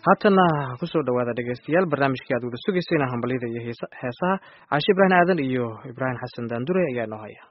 haatana kusoo dhawaada dhegeystayaal barnaamijkii aad wada sugaysayna hambalyada iyo heesaha caashe ibraahim aadan iyo ibraahim xasan daandure ayaa noo haya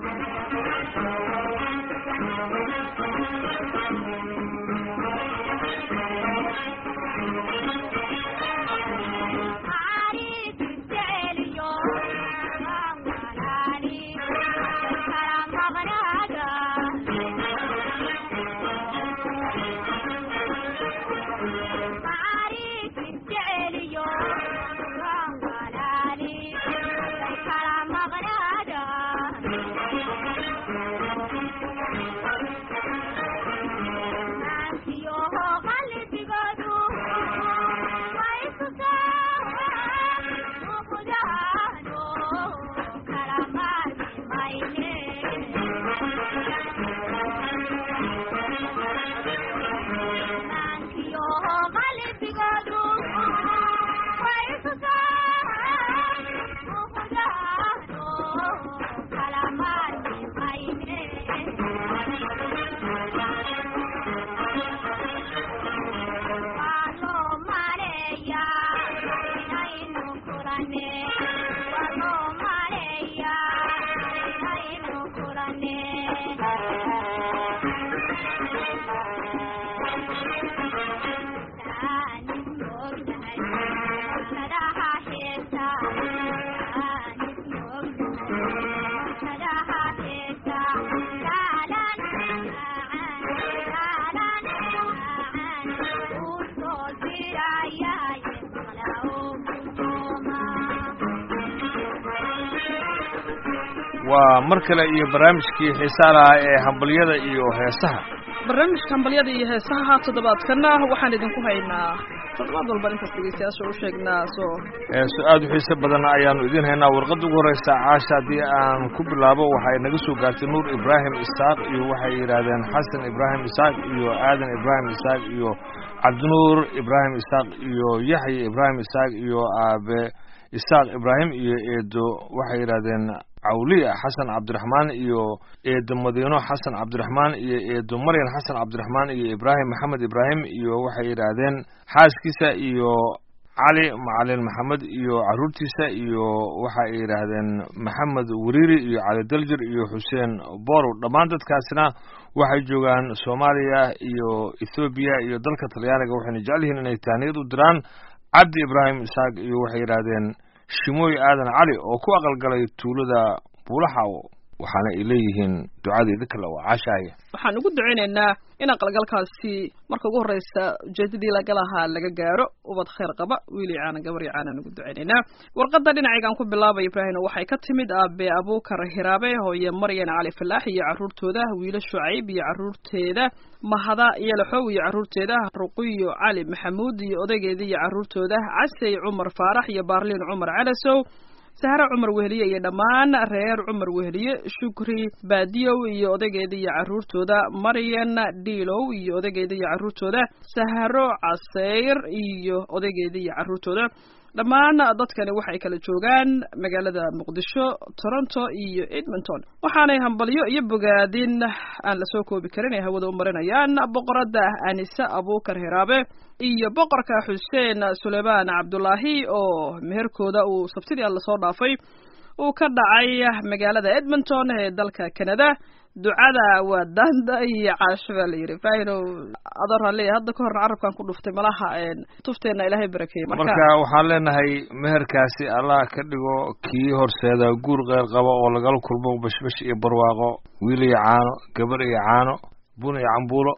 waa mar kale iyo barnaamijkii xiisaa lahaa ee hambalyada iyo heesaha barnaamijka hambalyada iyo heesaha toddobaadkana waxaan idinku haynaa toddobaad walba intaas dhegeystayaasha u sheegnaa soo heeso aada u xiise badan ayaanu idiin haynaa warqadda ugu horreysa caasha haddii aan ku bilaabo waxay naga soo gaartay nuur ibraahim isaaq iyo waxay yidhaahdeen xasan ibraahim isaaq iyo aadan ibraahim isaaq iyo cabdinuur ibraahim isaaq iyo yaxya ibraahim isaaq iyo aabe isaaq ibraahim iyo eedo waxay yidhaahdeen cawliya xasan cabdiraxmaan iyo eedo madiino xasan cabdiraxmaan iyo eedo maryan xasan cabdiraxmaan iyo ibraahim maxamed ibraahim iyo waxay yidhaahdeen xaaskiisa iyo cali macalin maxamed iyo caruurtiisa iyo waxa ay yidhaahdeen maxamed wariiri iyo cali daljir iyo xuseen borow dhammaan dadkaasina waxay joogaan soomaaliya iyo ethoobiya iyo dalka talyaaniga waxayna jecel yihiin inay tahniyad u diraan cabdi ibraahim isaaq iyo waxay yidhaahdeen shimooy aadan cali oo ku aqalgalay tuulada buulaxaw waxaana ay leeyihiin ducadeeda kale waa caashaaya waxaan ugu ducaynaynaa in aqalgalkaasi marka ugu horreysa ujeedadii laga lahaa laga gaaro ubad khayr qaba wiil iyo caana gabar iyo caanaan ugu ducaynaynaa warqadda dhinacaygaan ku bilaabay ibraahim waxay ka timid aabe abuukar hiraabe hooye maryan cali falaax iyo carruurtooda wiilo shucayb iyo carruurteeda mahada iyo laxow iyo carruurteeda ruqiyo cali maxamuud iyo odaygeeda iyo carruurtooda casey cumar faarax iyo baarliin cumar calasow sahre cumar weheliye iyo dhammaan reer cumar weheliye shukri baadiyow iyo odaygeeda iyo carruurtooda maryan dhiilow iyo odaygeeda iyo carruurtooda sahro caseyr iyo odaygeeda iyo carruurtooda dhammaan dadkani waxay kala joogaan magaalada muqdisho toronto iyo edmonton waxaanay hambalyo iyo bogaadin aan lasoo koobi karin ay hawada u marinayaan boqoradda anise abuukar hiraabe iyo boqorka xuseen suleymaan cabdulaahi oo meherkooda uu sabtidii a lasoo dhaafay uu ka dhacay magaalada edmonton ee dalka canada ducada waa daanda iyo caasho baa la yidhi faahinow adoo raalleya hadda ka horna carabkan ku dhuftay malaha tufteenna ilaahay barakeeye marka waxaan leenahay meherkaasi allah ka dhigo kii horseeda guur qeyr qaba oo lagala kulmo bashbash iyo barwaaqo wiil iyo caano gabar iyo caano bun iyo cambuulo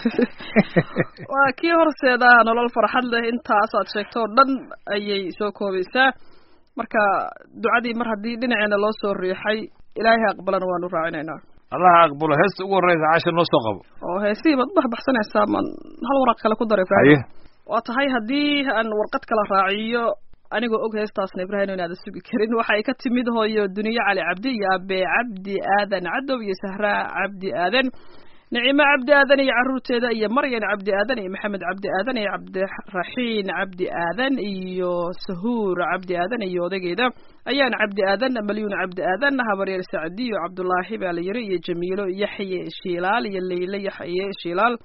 waa kii horseeda nolol farxad leh intaas aad sheegto oo dhan ayay soo koobaysaa marka ducadii mar haddii dhinaceena loo soo riixay ilaahay aqbalana waanu raacinaynaa allaha aqbalo heesta ugu horreysa caasha noo soo qabo oo heesihii baad ubaxbaxsanaysaa man hal waraq kale ku daray haye waa tahay haddii aan warqad kala raaciyo anigoo og heestaasna ibraahim inaada sugi karin waxa ay ka timid hooyo duniye cali cabdi iyo abe cabdi aadan cadow iyo sahra cabdi aadan nicimo cabdi aadan iyo carruurteeda iyo maryan cabdi aadan iyo maxamed cabdi aadan iyo cabdiraxiin cabdi aadan iyo sahuur cabdi aadan iyo odaygeeda ayaan cabdi aadan malyuun cabdi aadan habaryeer sacdiyo cabdulaahi baa la yiri iyo jamiilo yaxye shiilaal iyo leyle yaxye shiilaal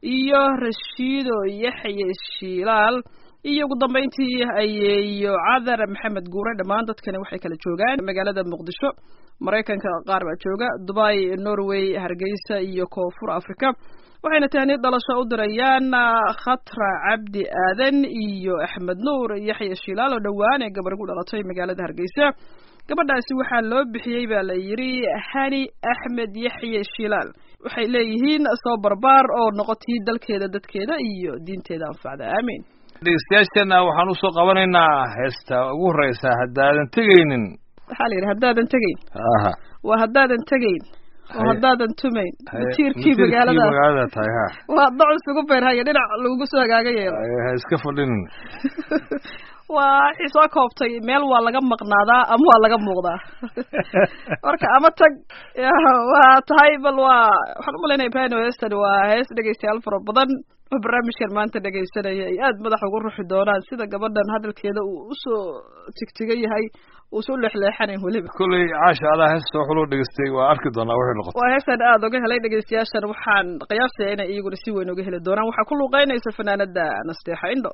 iyo rashiido yaxye shiilaal iyo ugu dambayntii ayeeyo cadar maxamed guure dhammaan dadkani waxay kala joogaan magaalada muqdisho maraykanka qaar baa jooga dubai norway hargeysa iyo koonfur africa waxayna tahniyad dhalasho u dirayaan khatra cabdi aadan iyo axmed nuur yaxya shiilaal oo dhowaan ee gabar ku dhalatay magaalada hargeysa gabadhaasi waxaa loo bixiyey baa la yidhi hani axmed yaxye shiilaal waxay leeyihiin soo barbaar oo noqotii dalkeeda dadkeeda iyo diinteeda anfacda aamiin dhegeystayaasheenna waxaan usoo qabanaynaa heesta ugu horeysa haddaadan tegaynin waxaa la yidhi haddaadan tegayn aha waa haddaadan tegayn oo Haye. haddaadan tumayn Haye, matiirkii matiirkii magaalada magaalada tahay ha waa doc isugu beerhaya dhinac lagugu soo hagaaga yeelo Haye, ha iska fadhinin waa waxay soo koobtay meel waa laga maqnaadaa ama waa laga muuqdaa marka ama tag ya, waa tahay bal waa waxaan umalaynaya ibrahim heestan waa hees dhegeystayaal fara badan oo barnaamijkan maanta dhegeysanaya ay aad madax ugu ruxi doonaan sida gabadhan hadalkeeda uu usoo tigtigan yahay uusa u leexleexanayn weliba kolley caasha adaa heesta wax loo dhegeystay waa arki doonaa waxay noqoto waa heestan aada uga helay dhegeystayaashan waxaan qiyaasaya inay iyaguna si weyn uga heli doonaan waxaa ku luuqeynaysa fanaanada nasteexa indho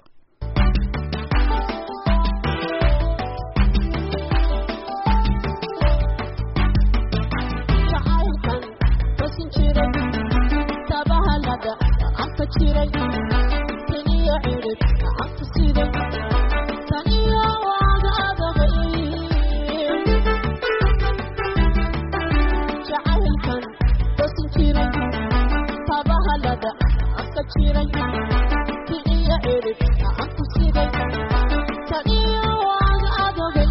jacaylkan wasin jiray tabahalada gacanta jiray taniyo cirib gacanta siday taniyo waaga adagay jacaylkan wasin jiray tabahalada gacanta jiray taniyo cirib gacanta siday taniyo waaga adagay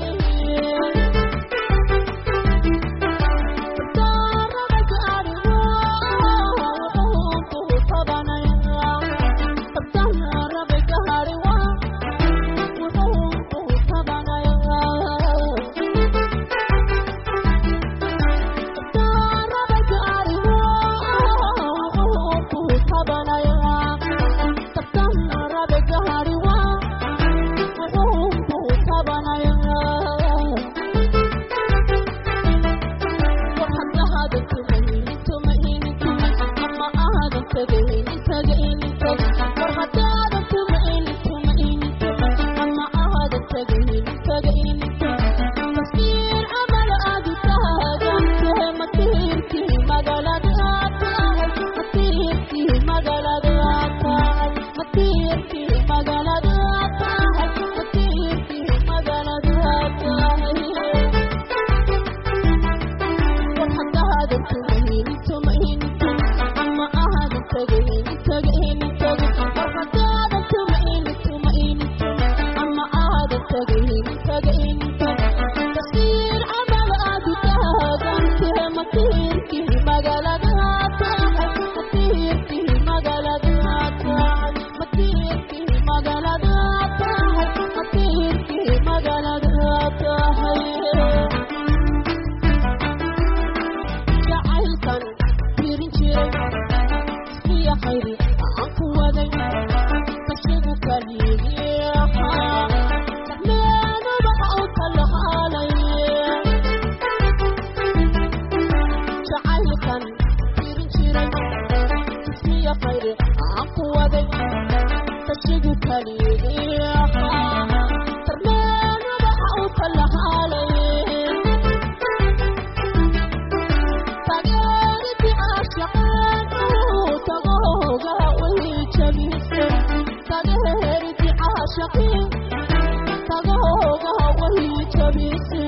jacaylkan fiirin jiray iyo khayri aan ku waday kashigu kaliyaha meenuba u kala haalay jacaylkan fiirin jiray iyo khayri aan ku waday kashigu kaliyaha meenuba u kala haalay tageeriti caashaqeen uu tagooga way jabise tageeriti caashaqeen tagooga way jabise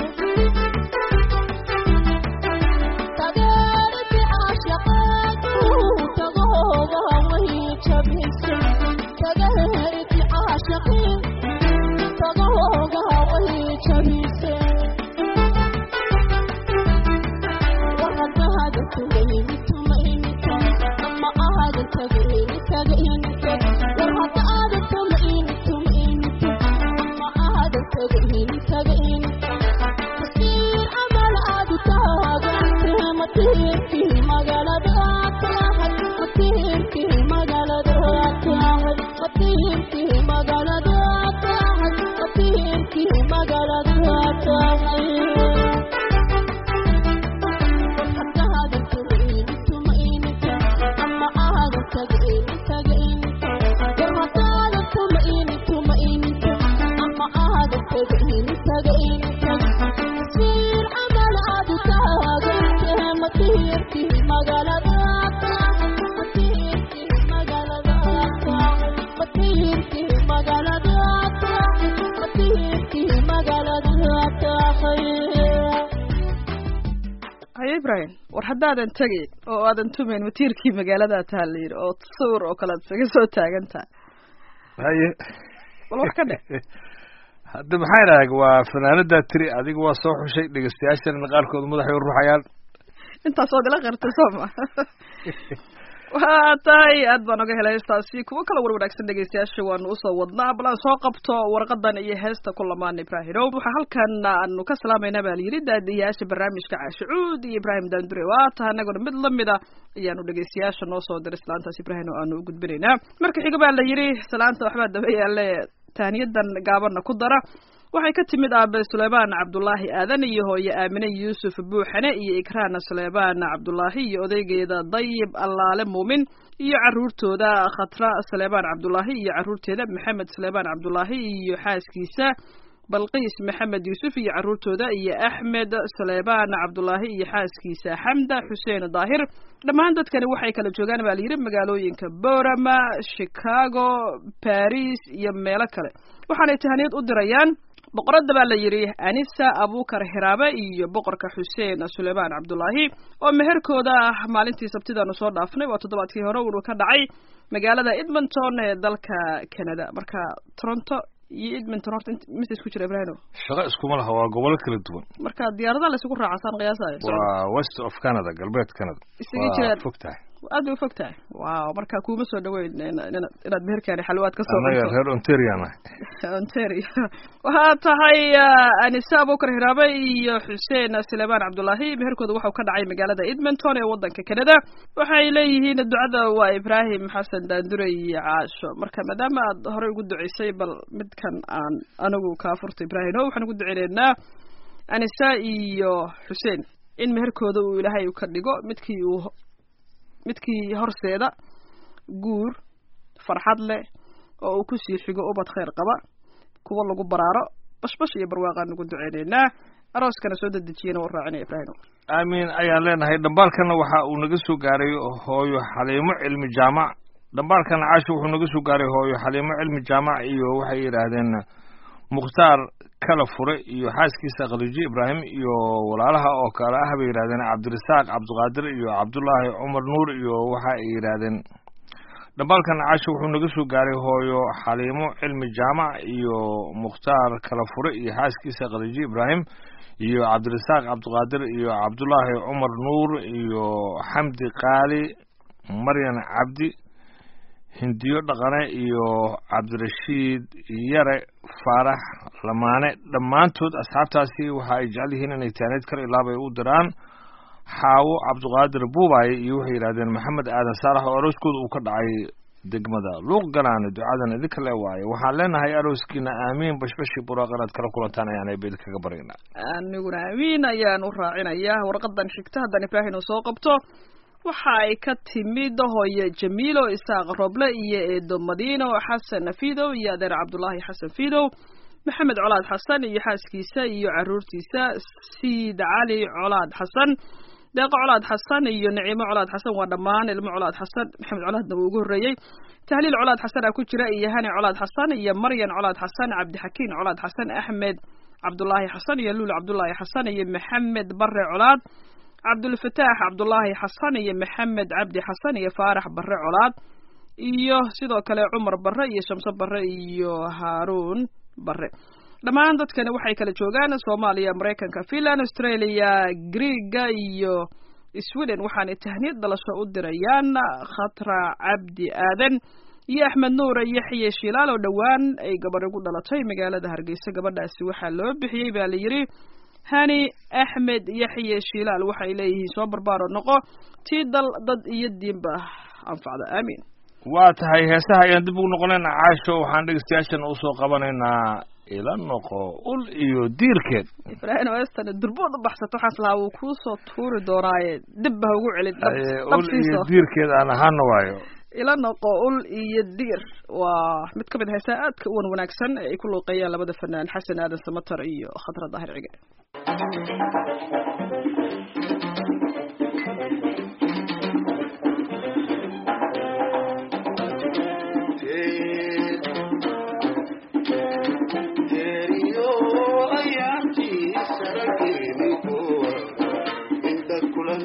tageeriti caashaqeen uu tagooga way jabise tageeriti caashaqeen tagooga way jabise Thank you. ibrahim war haddaadan tegin oo aadan tumayn matiirkii magaaladaa taha la yidhi oo sawir oo kale ad isaga soo taagan tahay haye bal wax ka dhe hadda maxaa idhaha waa fanaanadaa tiri adiga waa soo xushay dhegeystayaashana qaarkood madaxay u ruxayaan intaas ood ila qirtay soo ma waa tahay aad baan oga helay heestaasi kuwo kala war wanaagsan dhegeystayaasha waanu usoo wadnaa bal aan soo qabto warqadan iyo heesta ku lamaan ibraahimow waxaa halkan aanu ka salaamayna baa layidhi daadiyayaasha barnaamijka caashicuud iyo ibraahim daandure waa taha anaguna mid lamida ayaanu dhegeystayaasha noo soo diray salaantaas ibraahim oo aanu u gudbinaynaa marka xiga baa la yidhi salaanta waxbaa daba yaale taaniyadan gaabana ku dara waxay ka timid aabe suleymaan cabdulaahi aadan iyo hooye aamine yuusuf buuxane iyo ikraana suleymaan cabdulaahi iyo odaygeeda dayib allaale muumin iyo caruurtooda khatra suleymaan cabdulaahi iyo caruurteeda maxamed suleymaan cabdulaahi iyo xaaskiisa balqiis maxamed yuusuf iyo caruurtooda iyo axmed suleymaan cabdulaahi iyo xaaskiisa xamda xuseen daahir dhammaan dadkani waxay kala joogaan baa layidhi magaalooyinka borama chicago baris iyo meelo kale waxaanay tahaniyad u dirayaan boqoradda baa la yidhi anisa abukar hiraabe iyo boqorka xuseen suleymaan cabdulaahi oo meherkooda ah maalintii sabtidaanu soo dhaafnay waa toddobaadkii hore uu ka dhacay magaalada edmonton ee dalka canada marka toronto iyo edmonton horta mise isku jira ibrahimo shaqo iskuma laha waa gobolo kala duwan marka diyaaradaha laysugu raacasaan qiyaasayo waa west of canada galbeed canada Isaga waa jiraan. fog tahay aad bay ufog tahay waaw marka kuuma soo dhaweyn ina- ina- inaad meherkaani xalwaad ka soo annaga cunto reer ontarian ah ontario waxaa tahay ah, anise abukar hiraabe iyo xuseen suleymaan cabdulaahi meherkooda waxau ka dhacay magaalada edmonton ee wadanka canada waxay leeyihiin ducada waa ibraahim xasan daandure iyo caasho marka maadaama aad horey ugu duceysay bal midkan aan anigu kaa furta ibraahim o waxaan ugu duceyneynaa anisa iyo xuseen in meherkooda uu ilaahay ka dhigo midkii uu midkii horseeda guur farxad leh oo uu kusii xigo ubad khayr qaba kuwa lagu baraaro bashbash iyo barwaaqaan ugu duceyneynaa arooskana soo dedejiyana u raacinaya ibraahim aamin ayaan leenahay dhambaalkana waxa uu naga soo gaaray hooyo xaliimo cilmi jaamac dhambaalkana caasho wuxuu naga soo gaaray hooyo xaliimo cilmi jaamac iyo waxay yidhaahdeen mukhtaar kala fure iyo xaaskiisa khadiijo ibraahim iyo walaalaha oo kale ah bay yidhahdeen cabdirasaaq cabdiqaadir iyo cabdullaahi cumar nuur iyo waxa ay yidhaahdeen dhambaalkan caasho wuxuu naga soo gaaray hooyo xaliimo cilmi jaamac iyo mukhtaar kala fure iyo xaaskiisa khadiijo ibraahim iyo cabdirasaaq cabdiqaadir iyo cabdullaahi cumar nuur iyo xamdi qaali maryan cabdi hindiyo dhaqane iyo cabdirashiid yare faarax lamaane dhammaantood asxaabtaasi waxa ay jecel yihiin inay taaneed kar ilaabay u diraan xaawo cabdiqaadir buubaye iyo waxay yidhahdeen maxamed aadan saalax oo arooskooda uu ka dhacay degmada luuq galaane ducadan idinka le waaye waxaan leenahay arooskiina aamiin bashbashi buraaq inaad kala kulantaan ayaan ayba idinkaga baryaynaa aniguna amiin ayaan u raacinayaa warqadan xigta haddaan ibraahim uu soo qabto waxa ay ka timid hooye jamiilo isaaq roble iyo eedo madiino xasan fidow iyo adeer cabdulaahi xasan fidow maxamed colaad xasan iyo xaaskiisa iyo caruurtiisa siid cali colaad xasan deeqo colaad xasan iyo naciimo colaad xasan waa dhammaan ilmo colaad xasan maxamed colaadna wuu ugu horreeyey tahliil colaad xasan aa ku jira iyo hani colaad xasan iyo maryan colaad xasan cabdixakiin colaad xasan axmed cabdulaahi xasan iyo luul cabdulaahi xasan iyo maxamed bare colaad cabdulfataax cabdulaahi xasan iyo maxamed cabdi xasan iyo faarax bare colaad iyo sidoo kale cumar bare iyo shamso bare iyo haaruun bare dhammaan dadkani waxay kala joogaan soomaaliya maraykanka finland australia greega iyo sweden waxaanay tahniyad dhalasho u dirayaan khatra cabdi aadan iyo axmed nuur yaxye shilaal oo dhowaan ay gabar ugu dhalatay magaalada hargeysa gabadhaasi waxaa loo bixiyey baa la yidhi hani axmed yaxye shilaal waxay leeyihiin soo barbaaro noqo tii dal dad iyo diinba anfacda aamiin waa tahay heesaha ayaan dib ugu noqonaynaa caasho waxaan dhegeystayaashana usoo qabanaynaa ila noqo ul iyo diirkeed ibraahim western durbood u baxsato waxaas lahaa wuu kuusoo tuuri doonaaye dib ha ugu celin dhab- Aye, ul iyo dhabsiiso diirkeed aan ahaana waayo ila noqo ul iyo diir waa mid ka mid heesaa aadka u wan wanaagsan ee ay ku luuqeeyaan labada fanaan xasan aadan samatar iyo khadra daahir cige teriyo ayaantii sarageeni kuwa inta kula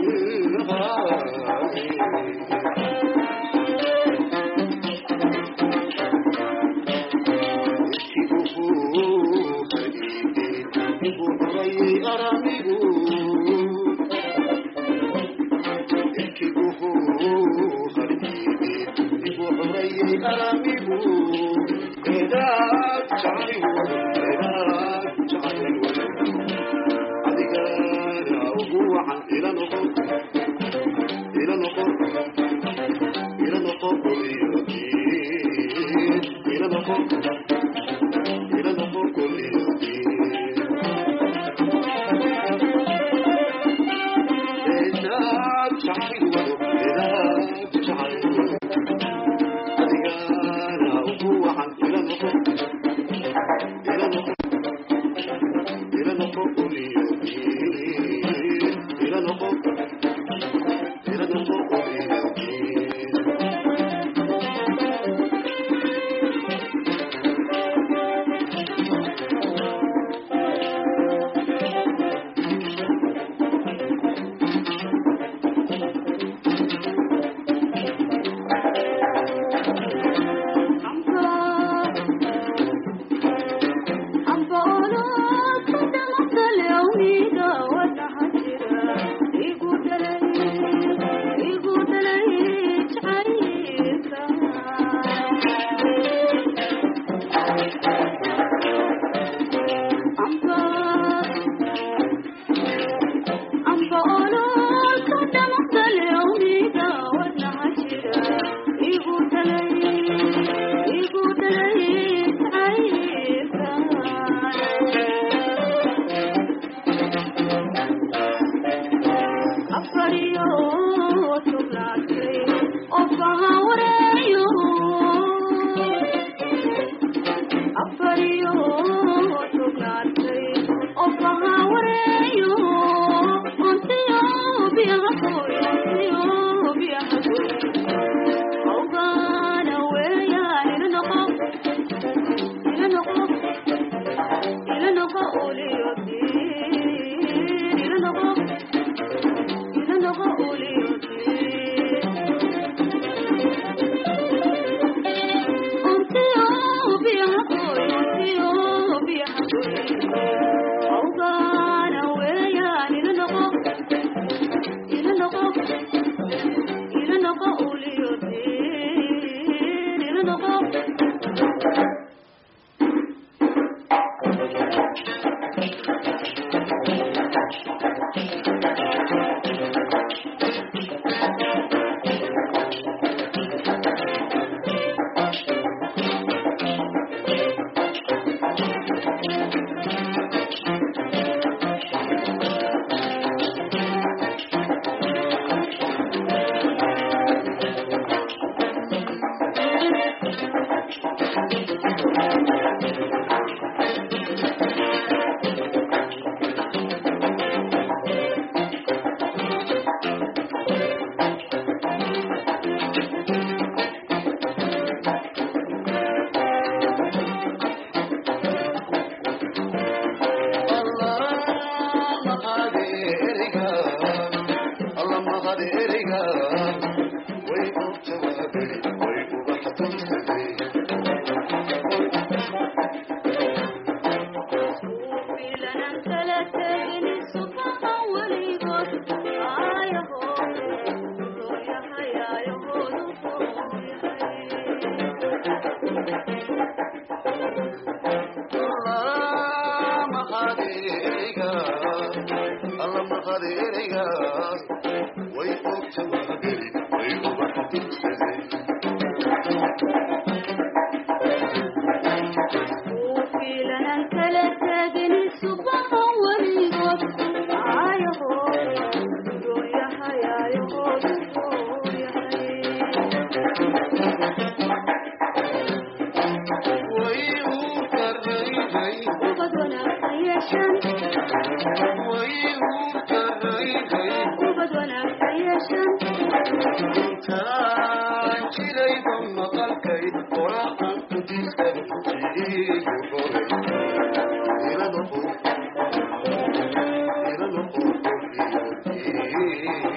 Thank you.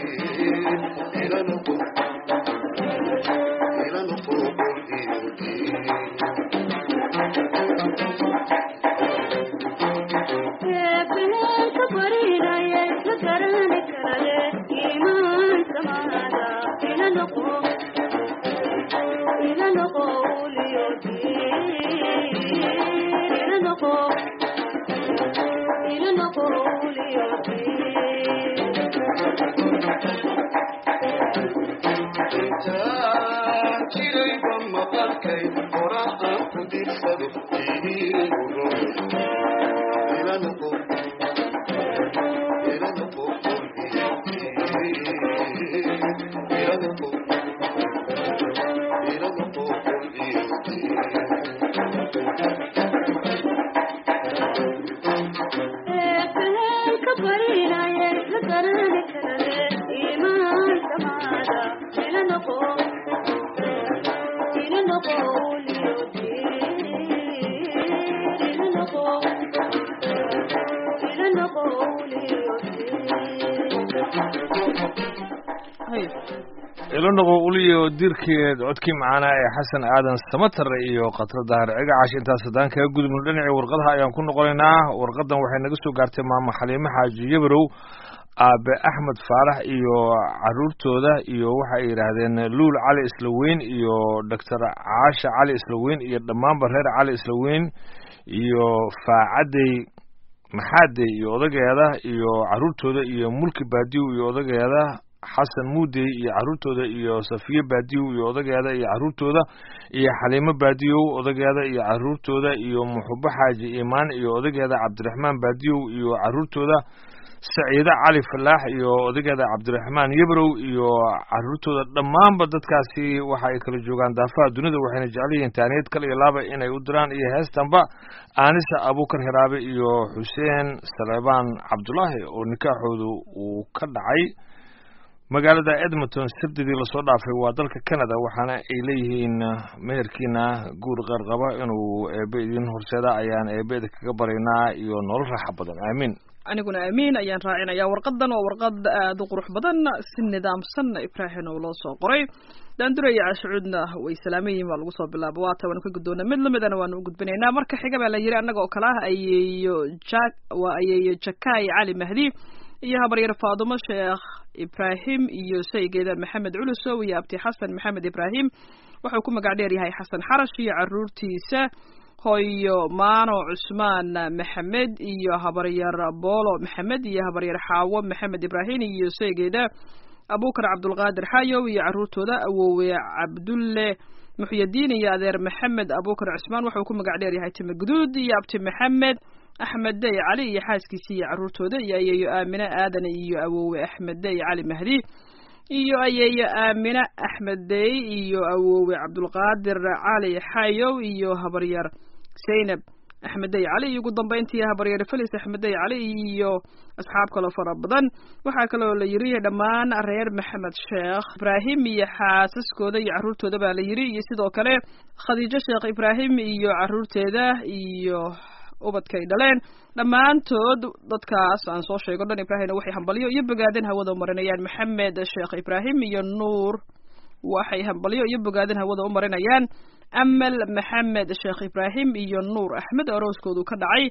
ilanoqo uliyo dirkeed codkii macaanaa ee xasan aadan samatare iyo khatra dahar cigacash intaas haddaan kaga gudubno dhinacii warqadaha ayaan ku noqonaynaa warqadan waxay naga soo gaartay maamo xaliimo xaaji yabarow aabe axmed faarax iyo caruurtooda iyo waxay yidhaahdeen luul cali islaweyn iyo doctor caasha cali islaweyn iyo dhammaanba reer cali islaweyn iyo faacadey maxaadey iyo odageeda iyo caruurtooda iyo mulki baadiw iyo odageeda xasan muudey iyo caruurtooda iyo safiye baadiyow iyo odageeda iyo caruurtooda iyo xaliimo baadiyow odageeda iyo caruurtooda iyo muxubo xaaji imaan iyo odageeda cabdiraxmaan baadiyow iyo caruurtooda saciide cali falaax iyo odageeda cabdiraxmaan yabrow iyo caruurtooda dhammaanba dadkaasi waxa ay kala joogaan daafaha dunida waxayna jecel yihiin taaniyad kale iyo laaba inay u diraan iyo heestanba aanisa abuukar hiraabe iyo xuseen saleebaan cabdulaahi oo nikaaxoodu uu ka dhacay magaalada edmonton sabdidii lasoo dhaafay waa dalka canada waxaana ay leeyihiin meherkiina guur qarqaba inuu eebe idin horseeda ayaan eebeeda kaga baraynaa iyo nolol raaxa badan aamiin aniguna aamiin ayaan raacinaya warqadan waa warqad aada u qurux badan si nidaamsan ibraahin oo loo soo qoray daandura iyo cashucuudna way salaamayihin baa lagu soo bilaaba waata waanu ka guddoona mid lamidana waanu u gudbinaynaa marka xiga baa la yiri annaga oo kale ah ayeeyo jak waa ayeeyo jakaay cali mahdi iyo habaryar faadumo sheekh ibraahim iyo saygeeda maxamed culusow iyo abti xasan maxamed ibraahim wuxuu ku magac dheer yahay xasan xarash iyo caruurtiisa hooyo maano cusmaan maxamed iyo habaryar boolo maxamed iyo habaryar xaawo maxamed ibraahim iyo saygeeda abukar cabdulqaadir xayow iyo caruurtooda awowe cabdulle muxyadiin iyo adeer maxamed abukar cusmaan wuxuu ku magac dheer yahay time guduud iyo abti maxamed axmed dey cali iyo xaaskiisa iyo caruurtooda iyo ayeeyo aamine aadan iyo awowe axmed dey cali mahdi iyo ayeeyo aamine axmed dey iyo awowe cabdulqaadir cali xayow iyo habaryar zaynab axmed dey cali iyo ugu dambayntii habaryar felis axmed dey cali iyo asxaab kaloo fara badan waxaa kaloo la yiri dhammaan reer maxamed sheekh ibraahim iyo xaasaskooda iyo caruurtooda baa la yiri iyo sidoo kale khadiijo sheekh ibraahim iyo caruurteeda iyo ubadkay dhaleen dhammaantood dadkaas aan soo sheego dhan ibraahimna waxay hambalyo iyo bogaadin hawada u marinayaan maxamed sheekh ibraahim iyo nuur waxay hambalyo iyo bogaadin hawada u marinayaan amal maxamed sheekh ibraahim iyo nuur axmed arooskoodu ka dhacay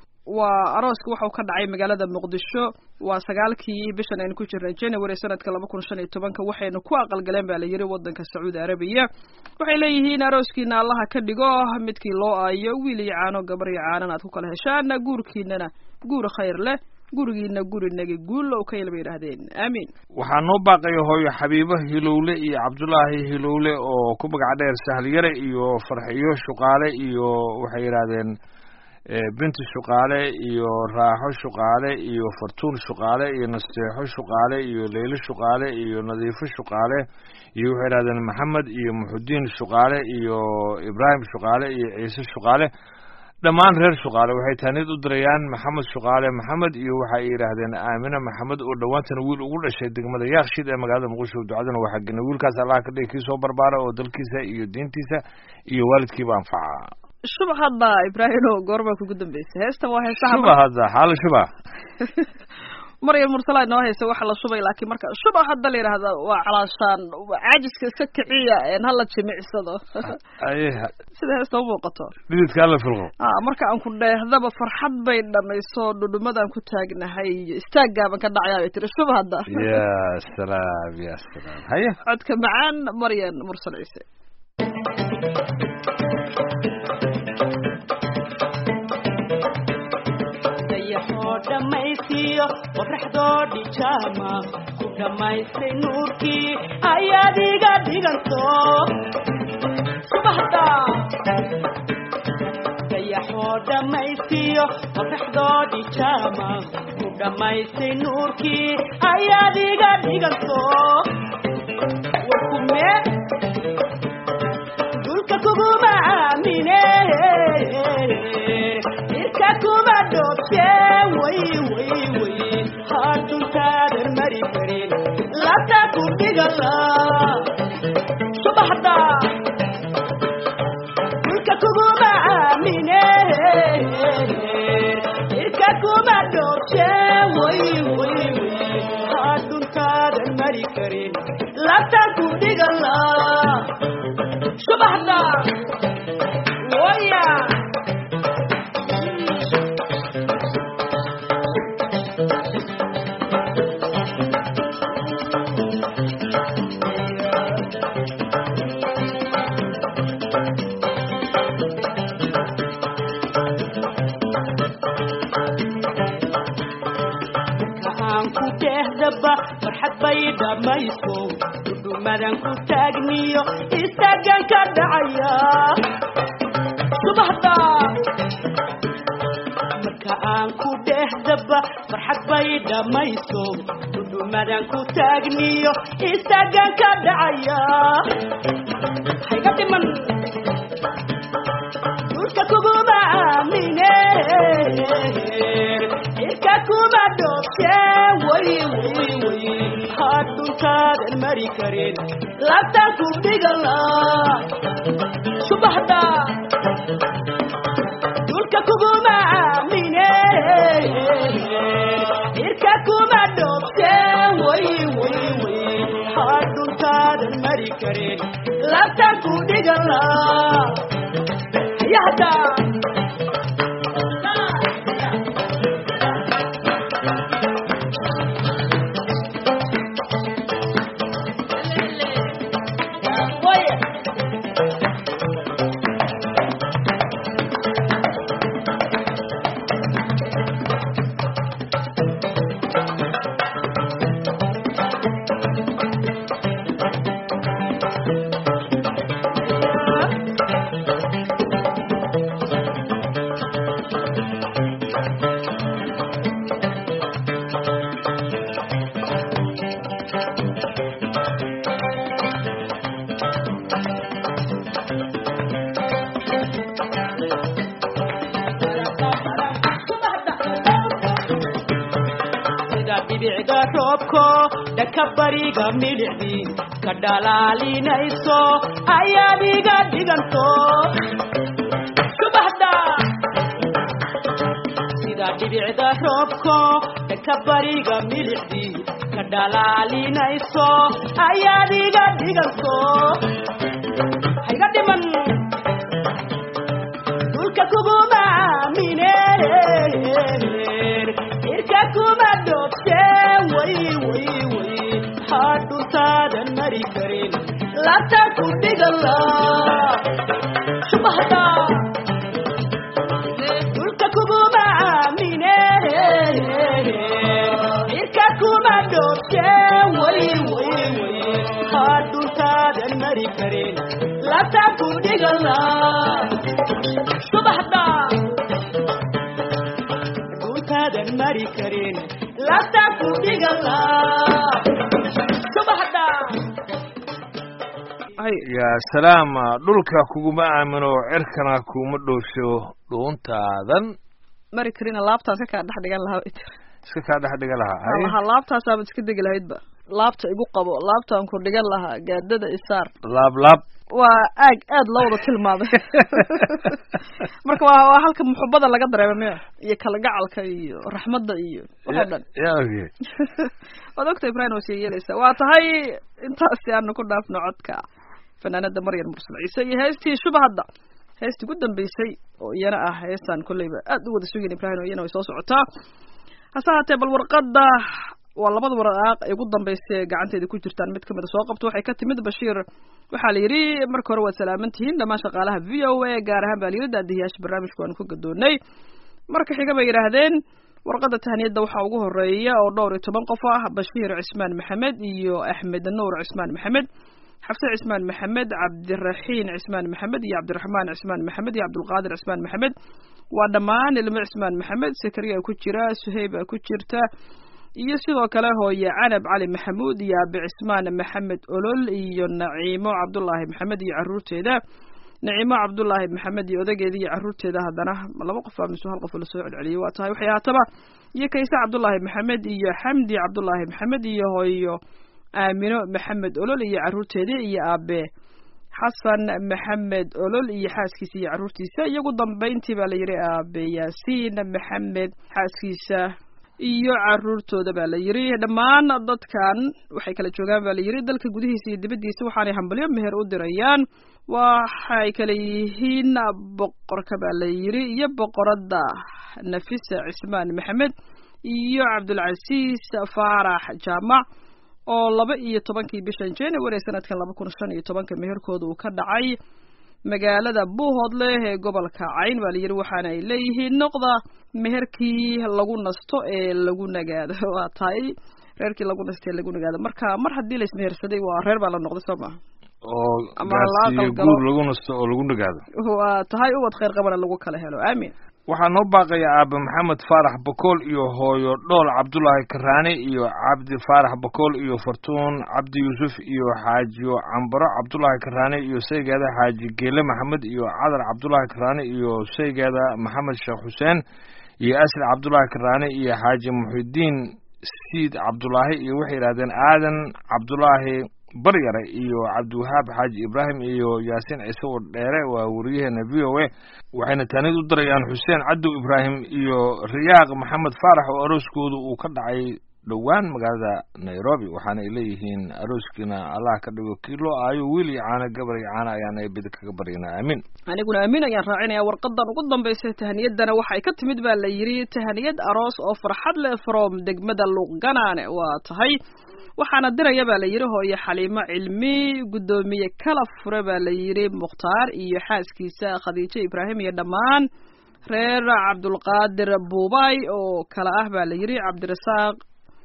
waa arooska waxau ka dhacay magaalada muqdisho waa sagaalkii bishan aynu ku jirnay january sanadka laba kun shan iyo tobanka waxaynu ku aqalgaleen baa la yiri wadanka sacuudi arabiya waxay leeyihiin arooskiina allaha ka dhigo midkii loo aayo wiil iyo caano gabar iyo caanan aad ku kala heshaan guurkiinana guur khayr leh gurigiina gurinagi guulow kayl bay yidhaahdeen aamiin waxaa noo baaqaya hooyo xabiibo hilowle iyo cabdulaahi hilowle oo ku magac dheer sahliyare iyo farxiyo shuqaale iyo waxay yidhaahdeen binti shuqaale iyo raaxo shuqaale iyo fartuun shuqaale iyo nasteexo shuqaale iyo leylo shuqaale iyo nadiifo shuqaale iyo waxay yidhahdeen maxamed iyo muxudiin shuqaale iyo ibraahim shuqaale iyo ciise shuqaale dhammaan reer shuqaale waxay taaniyad u dirayaan maxamed shuqaale maxamed iyo waxay yidhaahdeen aamina maxamed oo dhowaantana wiil ugu dhashay degmada yaakshid ee magaalada muqdisho ducadana waa xagina wiilkaas allaha ka dhigi kii soo barbaara oo dalkiisa iyo diintiisa iyo waalidkiiba anfaca shuba hadda ibraahimo goormaa kugu dambeysay heestan waa heesaha shuba hadda xaala shuba maryam mursala inoo haysa waxa la shubay laakiin marka shuba hadda la yidhaahda waa calaashaan caajiska iska kiciya een hala jimicsado aye sida heesta u muuqato dhididka alla filqo ah marka aan ku dheehdaba farxad bay dhamayso dhudhumadaan ku taagnahay iyo istaagaaban ka dhacayaa bay tiri shuba hadda ya salaam ya salaam haye codka macaan maryan mursal ciise dayaxoo dhammaystiyo qoraxdoo dhijaama ku dhammaystay nuurkii ayaad iga dhiganto subaxda dayaxoo dhammaystiyo qoraxdoo dhijaama ku dhammaystay nuurkii ayaad iga dhiganto warkume dulka kuguma aamine irka kuma dhoobte way way way haduntaadan mari karin labta ku dhigala subaxda dulka kuguma aamine irka kuma dhoobte way way way haduntaadan mari karin labta ku dhigala subaxda waya aan ku dhehdaba farxad bay dhammayso dhudhumadan ku taagniyo istaagan ka dhacaya subaxda marka aan ku dhehdaba farxad bay dhammayso dhudhumadan ku taagniyo istaagan ka dhacaya hayga dhiman dhulka kuguma aamine irka kuma dhoobte way way way hadhuntaadan mari karin labtan ku dhigala subaxda dhulka kuguma aamine irka kuma dhoobte way way way hadhuntaadan mari karin labtan ku dhigala yahda sida dhibicda roobko dhaka bariga milicdii ka dhalaalinayso ayaad iga dhiganto subaxda sida dhibicda roobko dhaka bariga milicdii ka dhalaalinayso ayaad iga dhiganto hayga dhiman dhulka kuguma aamine irka kuma dhoobte way way way hadhuntaadan mari karin labta ku dhigala subaxda dhulka kuguma aamine irka kuma dhoobte way way way hadhuntaadan mari karin labta ku dhigala subaxda dhuntaadan mari karin labta ku dhigala subaxda ay ya salaam dhulka kuguma aamino cirkana kuma dhoosho dhuuntaadan mari karina laabtaan ka kaa dhex dhigan lahaa bay tiri iska kaa dhex dhiga lahaa Waxaa haye lahaa laabtaasaaba iska degi lahaydba laabta igu qabo laabtaan ku dhigan lahaa gaadada isaar laab laab waa aag aad loo wada tilmaamay marka waa waa halka muxubada laga dareema miya iyo kalgacalka iyo raxmadda iyo waxoo dhan yaa ogyahay waad ogta ibrahim waa sii yeelaysaa waa tahay intaasi aanu ku dhaafno codka fanaanada maryan mursal ciise iyo heestii shubahadda heestii ugu dambeysay oo iyana ah heestaan kolleyba aad u wada sugayn ibrahim oo iyana way soo socotaa hase haatee bal warqadda waa labada waraaq ay ugu dambeysay ee gacanteeda ku jirtaan mid kamida soo qabto waxay ka timid bashiir waxaa la yidhi marka hore waad salaaman tihiin dhammaan shaqaalaha v o a gaar ahaan baa la yidhi daadihiyaasha barnaamijku aanu ku gadoonay marka xiga bay yidhaahdeen warqadda tahniyadda waxaa ugu horeeya oo dhowr iyo toban qof ah bashiir cismaan maxamed iyo axmed nuur cismaan maxamed xafse cismaan maxamed cabdiraxiin cismaan maxamed iyo cabdiraxmaan cismaan maxamed iyo cabdulqaadir cismaan maxamed waa dhammaan ilmo cismaan maxamed sakariya ku jira suheyba ku jirta iyo sidoo kale hooye canab cali maxamuud iyo aabe cismaan maxamed olol iyo naciimo cabdullaahi maxamed iyo caruurteeda naciimo cabdullaahi maxamed iyo odageeda iyo caruurteeda haddana laba qof aa mise hal qof lasoo celceliyay waa tahay waxay haataba iyo kayse cabdullaahi maxamed iyo xamdi cabdullaahi maxamed iyo hooyo aamino maxamed olol iyo caruurteeda iyo aabe xasan maxamed olol iyo xaaskiisa iyo caruurtiisa iyo ugu dambayntii baa la yidhi aabe yaasiin maxamed xaaskiisa iyo caruurtooda baa la yidhi dhammaan dadkan waxay kala joogaan baa la yidhi dalka gudihiisa iyo dibaddiisa waxaanay hambalyo meher u dirayaan waxay kala yihiin boqorka baa la yidhi iyo boqoradda nafisa cismaan maxamed iyo cabdulcasiis faarax jaamac oo laba iyo tobankii bishan january sanadkan laba kun shan iyo tobanka meherkooda uu ka dhacay magaalada buuhoodle ee gobolka cayn baa la yidhi waxaana ay leeyihiin noqda meherkii lagu nasto ee lagu nagaado waa tahay reerkii lagu nasto ee lagu nagaado marka mar haddii la ismehersaday waa reer baa la noqday soo maha oo Ama gaarsiiyo laaqal galo. guur lagu nasto oo lagu nagaado waa tahay ubad khayr qabana lagu kala helo aamin waxaa noo baaqaya aabe maxamed faarax bakool iyo hooyo dhool cabdulaahi karaane iyo cabdi faarax bakool iyo fartuun cabdi yuusuf iyo xaajiyo cambaro cabdulaahi karaane iyo saygeeda xaaji geele maxamed iyo cadar cabdulaahi karaane iyo saygeeda maxamed sheekh xuseen iyo asli cabdulaahi karaane iyo xaaji muxidiin siid cabdulaahi iyo waxay yidhahdeen aadan cabdulaahi baryare iyo cabdiwahaab xaaji ibraahim iyo yaasiin ciise oo dheere waa wariyaheena v o a waxayna taanid u dirayaan xuseen cadow ibraahim iyo riyaaq maxamed faarax oo arooskoodu uu ka dhacay dhowaan magaalada nairobi waxaana ay leeyihiin arooskiina allah ka dhigo kii loo aayo wiil iyo caano gabar iyo caano ayaan eebida kaga baryanaa aamin aniguna aamin ayaan raacinaya warqadan ugu dambaysa tahaniyadana waxay ka timid baa la yidhi tahaniyad aroos oo farxad leh from degmada luuqganaane waa tahay waxaana diraya baa la yidhi hooyo xaliimo cilmi guddoomiye kala fure baa la yidhi mukhtaar iyo xaaskiisa khadiijo ibraahim iyo dhammaan reer cabdulqaadir buubay oo kale ah baa la yidhi cabdirasaaq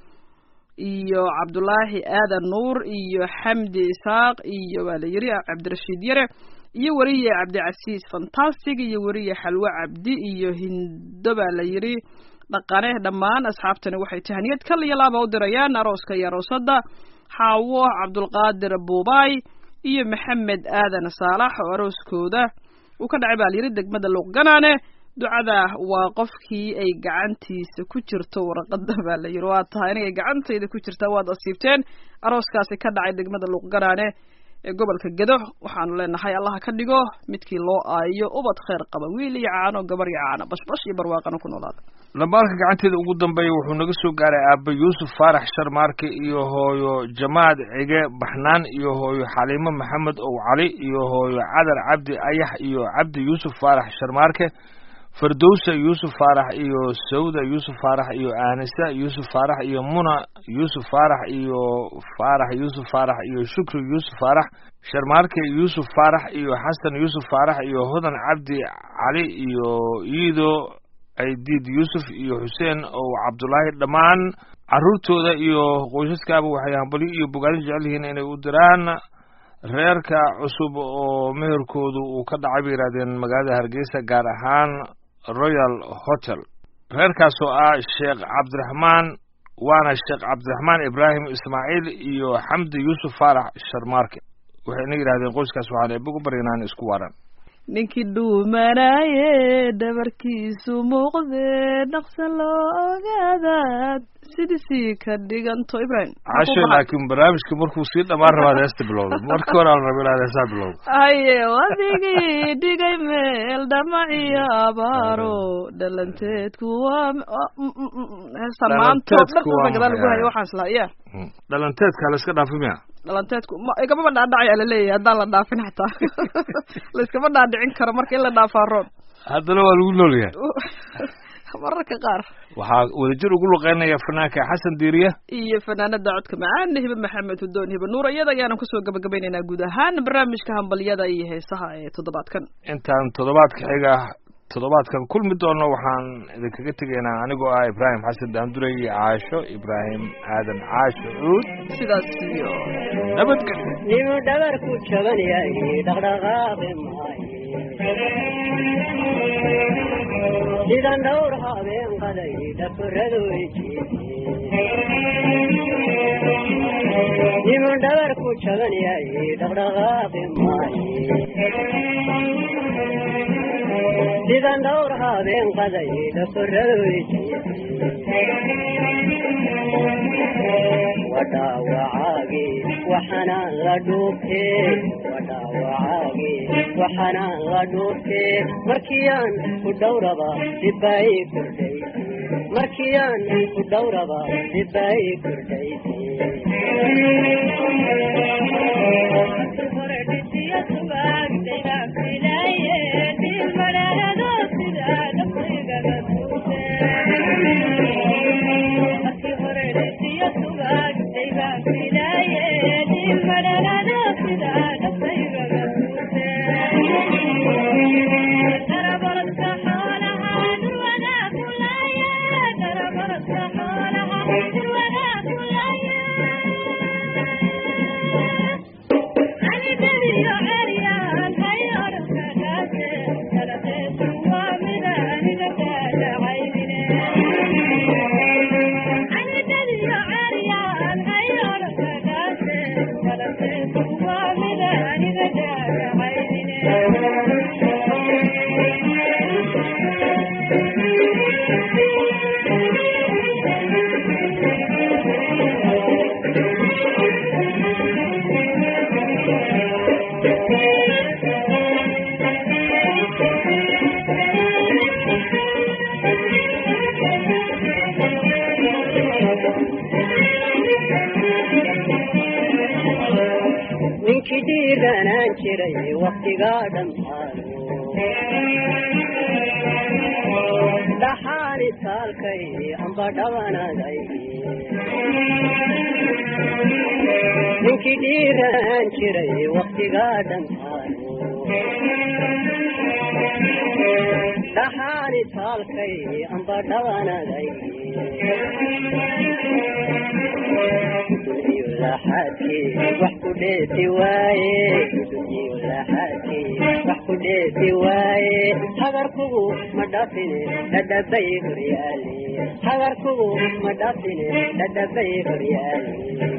iyo cabdulaahi aadan nuur iyo xamdi isaaq iyo waa la yidhi cabdirashiid yare iyo weriye cabdicasiis fantastic iyo weriye xalwe cabdi iyo hindo baa la yidhi dhaqane dhammaan asxaabtani waxay tahaniyad kal iyo laaba u dirayaan arooska iyo aroosadda xaawo cabdulqaadir buubay iyo maxamed aadan saalax oo arooskooda uu ka dhacay baa layidhi degmada luuqganaane ducada waa qofkii ay gacantiisa ku jirto warqada baa la yidhi waa tahay inay gacantayda ku jirtaa waad asiibteen arooskaasi ka dhacay degmada luuqganaane ee gobolka gedo waxaanu leenahay allaha ka dhigo midkii loo aayo ubad khayr qaba wiil iyo caano gabar iyo caano bashbash iyo barwaaqana ku noolaada lambaalka gacanteeda ugu dambeeya wuxuu naga soo gaaray aabbe yuusuf faarax sharmaarke iyo hooyo jamaad cige baxnaan iyo hooyo xaliimo maxamed ow cali iyo hooyo cadar cabdi ayax iyo cabdi yuusuf faarax sharmaarke fardowsa yuusuf faarax iyo sawda yuusuf faarax iyo aanisa yuusuf faarax iyo muna yuusuf faarax iyo faarax yuusuf faarax iyo shukri yuusuf faarax sharmaarke yuusuf faarax iyo xasan yuusuf faarax iyo hodan cabdi cali iyo iido aydiid yuusuf iyo xuseen oo cabdulaahi dhammaan caruurtooda iyo qoysaskaaba waxay hambalyo iyo bogaadin jecel yihiin inay u diraan reerka cusub oo meherkoodu uu ka dhacay bay yidhahdeen magaalada hargeysa gaar ahaan royal hotel reerkaas oo ah sheekh cabdiraxmaan waana sheekh cabdiraxmaan ibraahim ismaaciil iyo xamdi yuusuf faarax sharmaarke waxayna yidhahdeen qoyskaas waxaan eebba ku baryanaa in isku waaran ninkii dhuumanaaye dhabarkiisu muuqdee dhaqsa loo ogaadaad sidisii ka dhiganto ibrahim casho laakiin barnaamijka markuu sii dhammaan rabaad heesta bilowda marka hore aan raba inaad heesaa bilowda haye wadigii dhigay meel dhamaciyo abaaro dhalanteedku waa heesta maanta oo dhan Dhalanteedku waa dhulka gadaal lagu hayo maxay? waxaan islaa ya Mm. dhalanteedka la iska dhaafi miya dhalanteedku ma igamaba dhaadhacaya laleeyahay haddaan la dhaafin xataa layskama dhaadhicin karo marka in la dhaafaa roon haddana waa lagu noolyahay mararka qaar waxaa wadajir ugu luqeynaya fanaanka xasan diiriye iyo fanaanada codka macaan hibe maxamed hudoon hibe nuur iyada ayaanan kusoo gabagabaynaynaa guud ahaan barnaamijka hambalyada iyo heesaha ee toddobaadkan intaan toddobaadka xiga toddobaadkan kulmi doono waxaan idinkaga tegaynaa anigoo ah ibraahim xasan daandure iyo caasho ibraahim aadan caasho cuud sidaas iyo nabadgelyo nimu dhabarku jaban yahay dhaqdhaqaaqi maayo sidan dhowr habeen qaday dhafaradu nimu dhabarku jaban yahay dhaqdhaqaaqi maayo sidan dhowr habeen qaday dhafaradu wadhaawacaagi waxanaan la dhuubtee wadhaawacaagi waxanaan la dhuubtee markiyaan ku dhowraba dibbay kordhay markiyaan ku dhowraba dibbay kordhay ninkii dhiiranaan jiray waktigaa dhammaado dhaxaani taalkay amba dhabanaday ninkii dhiiranaan jiray waktigaa dhammaado dhaxaani taalkay amba dhabanaday iyo laxaadkii wax ku dheeti waaye iyo laxaadkii wax ku dheeti waaye hagarkugu ma dhafine dhadhabay horyaale hagarkugu ma dhafine dhadhabay horyaale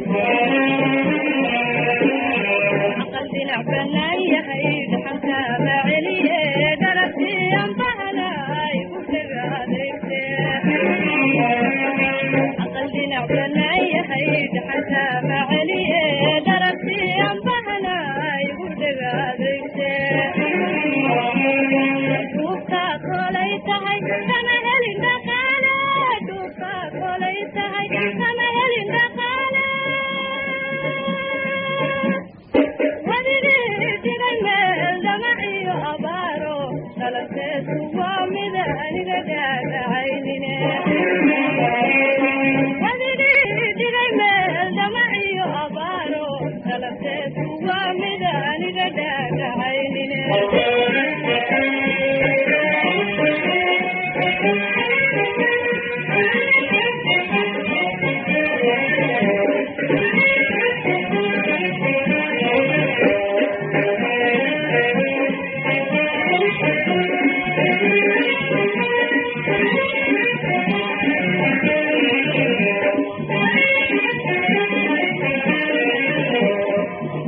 aqal dhinac banaan yahay dhaxalka maceliye dhalasiyan bahalay u dhagaadegte aqal dhinac banaan yahay dhaxalka maceliye dhalasiyan bahalay u dhagaadegte dhuubka kolay tahay kama helin dhaqaale dhuubka kolay tahay kama helin dhaqaale wadigii dhigay meel dhamaciyo abaaro dhalanteedu waa mida aniga dhaagacaynine wadigii dhigay meel dhamaciyo abaaro dhalanteedu waa mida aniga dhaagacaynine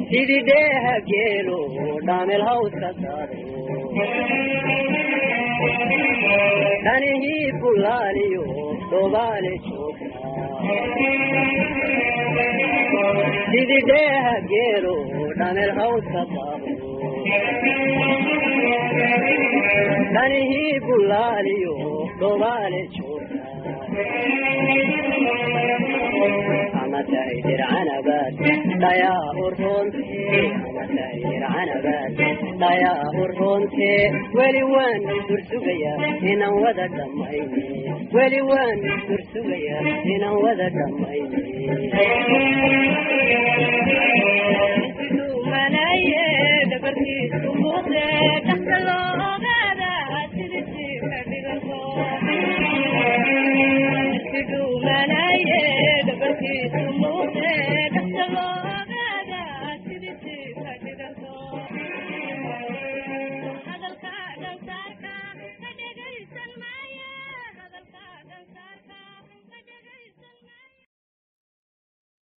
sidii dheeha geelo dhaamel hawska daado dhanihii bulaaliyo dhobaale joogta sidii dheeha geelo dhamel hawska daado dhanihii bulaaliyo dhobaale joogta ama tahay dircanabaad dhayaa urroonte ama tahay dircanabaad dhayaa urroonte weli waan dursugayaa inaan wada dhammayne weli waan dursugayaa inaan wada dhammayne